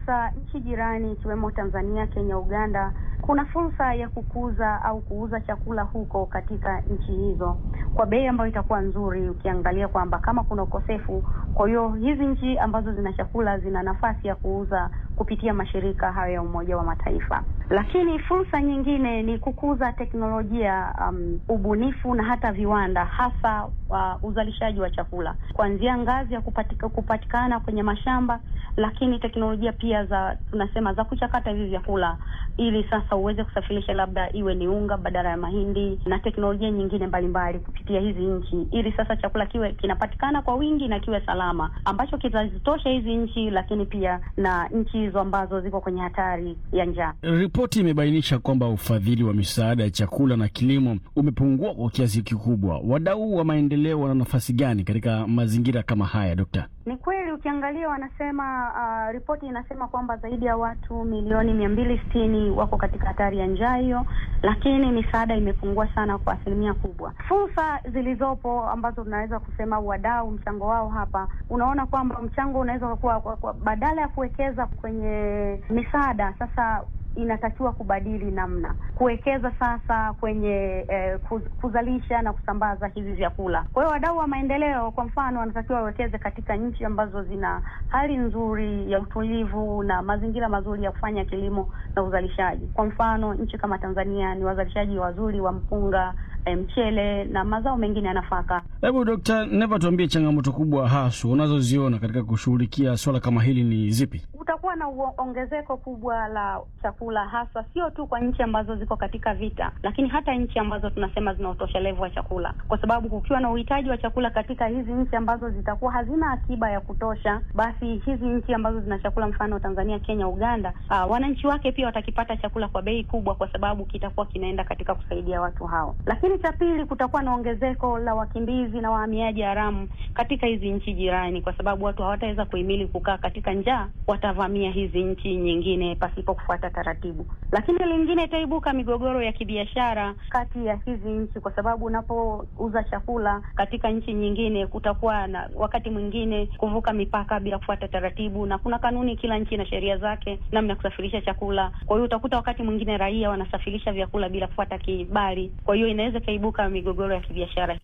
sasa nchi jirani ikiwemo Tanzania, Kenya, Uganda kuna fursa ya kukuza au kuuza chakula huko katika nchi hizo kwa bei ambayo itakuwa nzuri, ukiangalia kwamba kama kuna ukosefu. Kwa hiyo hizi nchi ambazo zina chakula zina nafasi ya kuuza kupitia mashirika hayo ya Umoja wa Mataifa. Lakini fursa nyingine ni kukuza teknolojia, um, ubunifu na hata viwanda, hasa uh, uzalishaji wa chakula kuanzia ngazi ya kupatika, kupatikana kwenye mashamba, lakini teknolojia pia za tunasema za kuchakata hivi vyakula ili sasa uweze kusafirisha labda iwe ni unga badala ya mahindi na teknolojia nyingine mbalimbali kupitia hizi nchi, ili sasa chakula kiwe kinapatikana kwa wingi na kiwe salama, ambacho kitazitosha hizi nchi, lakini pia na nchi hizo ambazo ziko kwenye hatari ya njaa. Ripoti imebainisha kwamba ufadhili wa misaada ya chakula na kilimo umepungua kwa kiasi kikubwa. Wadau wa maendeleo wana nafasi gani katika mazingira kama haya, Dokta? Ni kweli ukiangalia, wanasema uh, ripoti inasema kwamba zaidi ya watu milioni mia mbili sitini wako katika hatari ya njaa hiyo, lakini misaada imepungua sana kwa asilimia kubwa. Fursa zilizopo ambazo tunaweza kusema wadau mchango wao hapa, unaona kwamba mchango unaweza kuwa kwa, kwa, badala ya kuwekeza kwenye misaada sasa inatakiwa kubadili namna kuwekeza sasa kwenye eh, kuz, kuzalisha na kusambaza hivi vyakula. Kwa hiyo wadau wa maendeleo kwa mfano wanatakiwa wawekeze katika nchi ambazo zina hali nzuri ya utulivu na mazingira mazuri ya kufanya kilimo na uzalishaji. Kwa mfano nchi kama Tanzania ni wazalishaji wazuri wa mpunga mchele na mazao mengine ya nafaka. Hebu Dokta Neva, tuambie changamoto kubwa haswa unazoziona katika kushughulikia swala kama hili ni zipi? Kutakuwa na ongezeko kubwa la chakula, hasa sio tu kwa nchi ambazo ziko katika vita, lakini hata nchi ambazo tunasema zina utoshelevu wa chakula, kwa sababu kukiwa na uhitaji wa chakula katika hizi nchi ambazo zitakuwa hazina akiba ya kutosha, basi hizi nchi ambazo zina chakula, mfano Tanzania, Kenya, Uganda, aa, wananchi wake pia watakipata chakula kwa bei kubwa, kwa sababu kitakuwa kinaenda katika kusaidia watu hao, lakini cha pili kutakuwa na ongezeko la wakimbizi na wahamiaji haramu katika hizi nchi jirani, kwa sababu watu hawataweza kuhimili kukaa katika njaa, watavamia hizi nchi nyingine pasipo kufuata taratibu. Lakini lingine itaibuka migogoro ya kibiashara kati ya hizi nchi, kwa sababu unapouza chakula katika nchi nyingine, kutakuwa na wakati mwingine kuvuka mipaka bila kufuata taratibu, na kuna kanuni, kila nchi na sheria zake namna ya kusafirisha chakula. Kwa hiyo utakuta wakati mwingine raia wanasafirisha vyakula bila kufuata kibali, kwa hiyo inaweza ikaibuka migogoro ya kibiashara.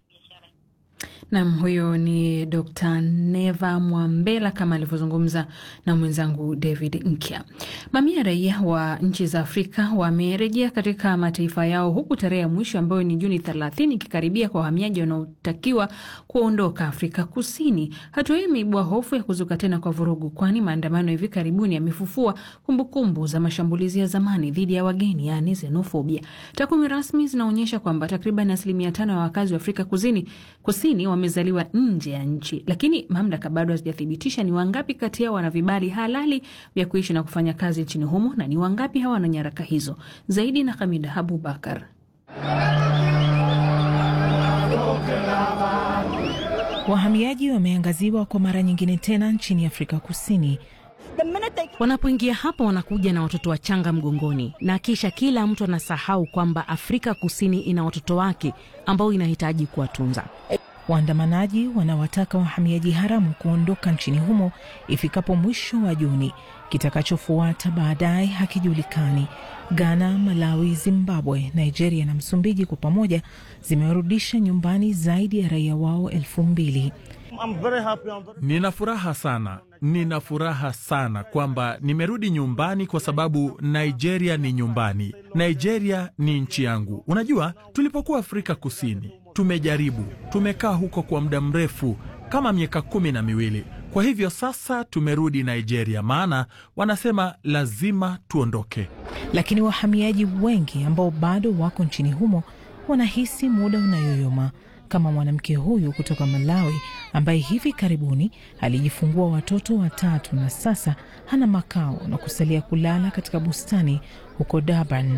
Nam, huyo ni Dr. Neva Mwambela kama alivyozungumza na mwenzangu David Nkya. Mamia ya raia wa nchi za Afrika wamerejea katika mataifa yao huku tarehe ya mwisho ambayo ni Juni 30 ikikaribia kwa wahamiaji wanaotakiwa kuondoka Afrika Kusini. Hatua hii imeibua hofu ya kuzuka tena kwa vurugu, kwani maandamano hivi karibuni yamefufua kumbukumbu za mashambulizi ya zamani dhidi ya wageni, yaani xenofobia. Takwimu rasmi zinaonyesha kwamba takriban asilimia tano ya wakazi wa Afrika Kusini, kusini wamezaliwa nje ya nchi, lakini mamlaka bado hazijathibitisha ni wangapi kati yao wana vibali halali vya kuishi na kufanya kazi nchini humo na ni wangapi hawana nyaraka hizo. Zaidi na Hamida Abubakar. Wahamiaji wameangaziwa kwa mara nyingine tena nchini Afrika Kusini. Wanapoingia hapa wanakuja na watoto wachanga mgongoni, na kisha kila mtu anasahau kwamba Afrika Kusini ina watoto wake ambao inahitaji kuwatunza. Waandamanaji wanawataka wahamiaji haramu kuondoka nchini humo ifikapo mwisho wa Juni. Kitakachofuata baadaye hakijulikani. Ghana, Malawi, Zimbabwe, Nigeria na Msumbiji kwa pamoja zimewarudisha nyumbani zaidi ya raia wao elfu mbili. Nina furaha sana, nina furaha sana kwamba nimerudi nyumbani kwa sababu Nigeria ni nyumbani. Nigeria ni nchi yangu. Unajua, tulipokuwa Afrika Kusini tumejaribu, tumekaa huko kwa muda mrefu kama miaka kumi na miwili. Kwa hivyo sasa tumerudi Nigeria, maana wanasema lazima tuondoke. Lakini wahamiaji wengi ambao bado wako nchini humo wanahisi muda unayoyoma kama mwanamke huyu kutoka Malawi ambaye hivi karibuni alijifungua watoto watatu na sasa hana makao na kusalia kulala katika bustani huko Durban.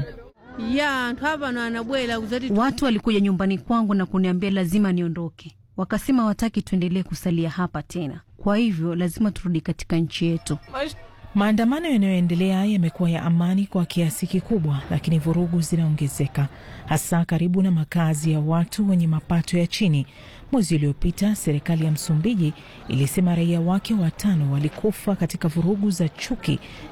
Watu walikuja nyumbani kwangu na kuniambia lazima niondoke, wakasema wataki tuendelee kusalia hapa tena, kwa hivyo lazima turudi katika nchi yetu. Maandamano yanayoendelea yamekuwa ya amani kwa kiasi kikubwa, lakini vurugu zinaongezeka hasa karibu na makazi ya watu wenye mapato ya chini. Mwezi uliopita serikali ya Msumbiji ilisema raia wake watano walikufa katika vurugu za chuki